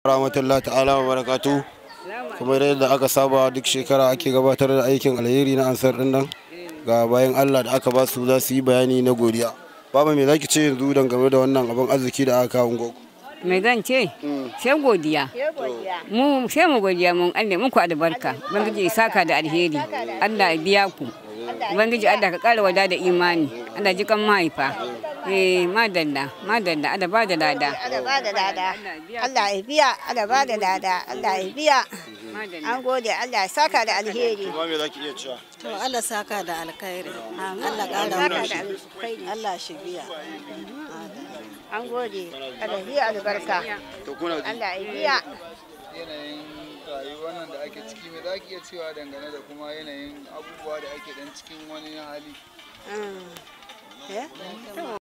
rahmatullahi ta'ala wa barakatu kuma yadda aka saba duk shekara ake gabatar da aikin alheri na ansar din nan ga bayan Allah da aka ba su za su yi bayani na godiya baba me zaki ce yanzu dangane da wannan abin arziki da aka kawo goku mai zan ce sai godiya mu sai mu godiya mun Allah muku albarka ubangiji ya saka da alheri Allah ya biya ku ubangiji Allah ka kara wada da imani Allah ji kan mahaifa eh madalla madalla Allah ba da lada Allah ba da lada Allah ya biya Allah ba da lada Allah ya biya an gode Allah ya saka da alheri kuma me zaki iya cewa To Allah saka da alkhairi. Allah ƙara mu shi. Allah shi biya. an gode Allah ya biya albarka to kuna ji Allah ya biya yanayin rayuwar nan da ake ciki me za ki iya cewa dangane da kuma yanayin abubuwa da ake dan cikin wani hali Mm. Eh?